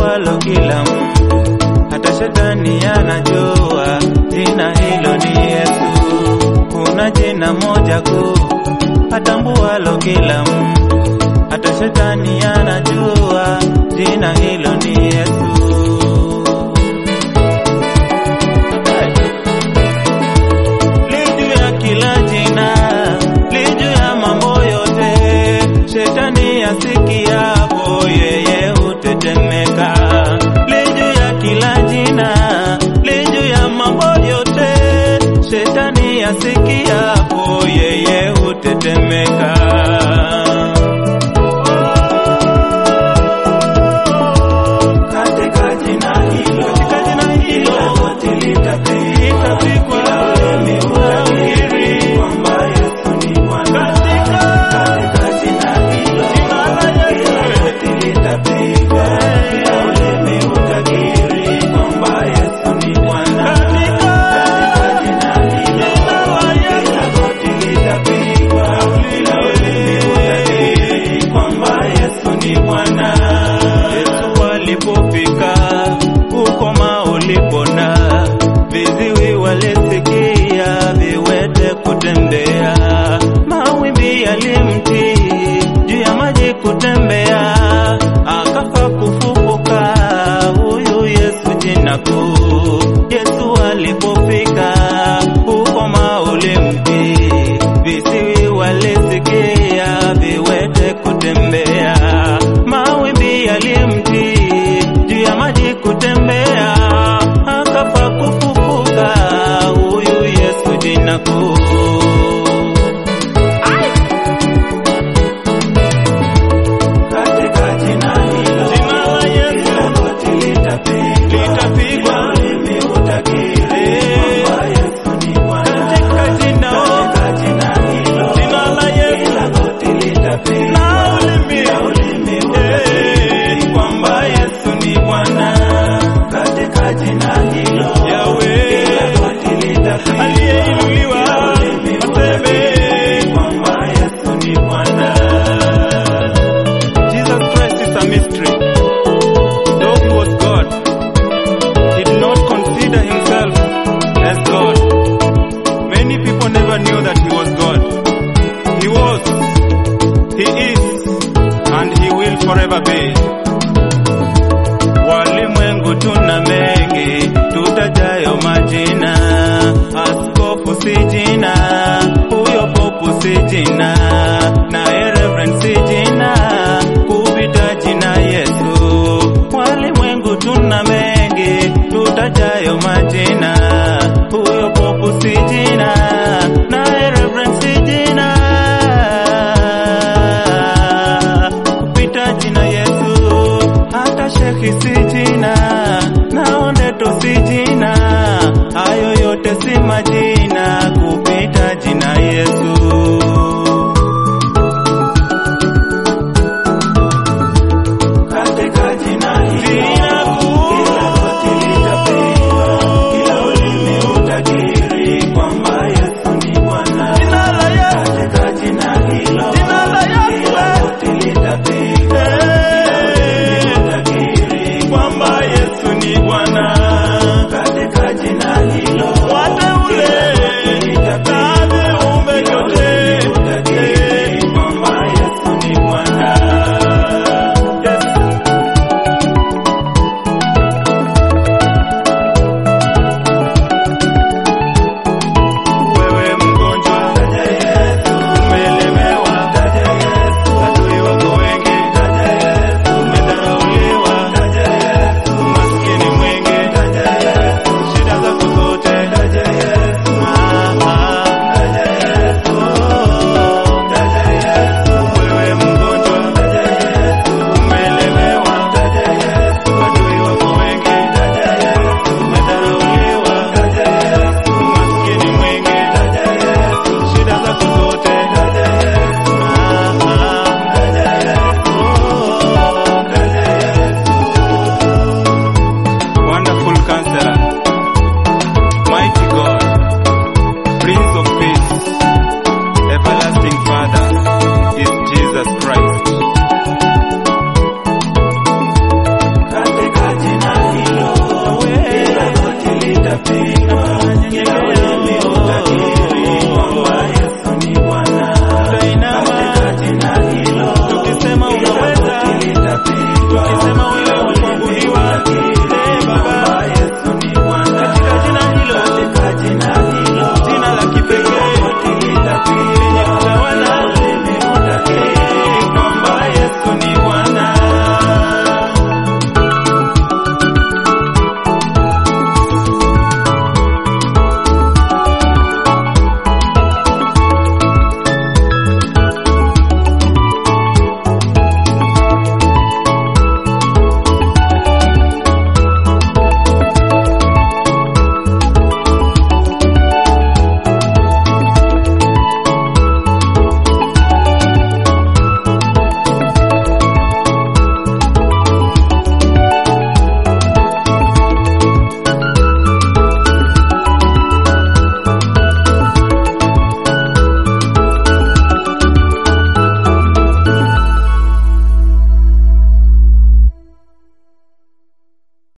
atambualo kila mtu, hata shetani anajua jina hilo ni Yesu. Kuna jina moja kuu atambualo kila mtu, hata shetani anajua jina hilo ni Yesu. Li juu ya kila jina, li juu ya mambo yote. Shetani asikiapo yeye hutetemeka. Li juu ya kila jina, li juu ya mambo yote. Shetani asikiapo yeye hutetemeka. Katika jina hilo, katika jina hilo, goti litapigwa, ulimi utakiri kwamba Yesu ni Bwana. Katika jina hilo, kila goti litapigwa, kila ulimi utakiri kwamba Yesu ni Bwana. Katika jina hilo, kila goti litapigwa, kila ulimi utakiri kwamba Yesu ni Bwana. Yesu alipofika ukoma ulipona, viziwi walisikia, viwete kutembea, mawimbi yalimtii, juu ya maji kutembea, akafa kufufuka, huyu Yesu jina kuu. Yesu alipofika ukoma ulimtii, viziwi walisikia, viwete kutembea, mawimbi yalimtii, juu ya maji kutembea, akafa kufufuka, huyu Yesu jina kuu. Katika jina hilo, jina la Yesu, kila goti litapigwa, ulimi utakiri kwamba Yesu ni Bwana. Katika jina, katika jina hilo, jina la Yesu, kila goti litapigwa, na ulimi, ulimi utakiri kwamba Yesu ni Bwana. Katika jina hilo, Yahweh, kila goti litapigwa, aliyeinuliwa, aseme kwamba Yesu ni Bwana. Jesus Christ is a mystery. Though he was God, he did not consider himself as God. Many people never knew that he was God. He was, he is, and he will forever be. Walimwengu tuna mengi, tutajayo majina. Askofu si jina, huyo popu si jina, naye reverend si jina, kupita jina Yesu. Walimwengu tuna mengi, tutajayo majina. Huyo popu si jina, naye reverend si jina, kupita jina Yesu. Hata shekhi si jina,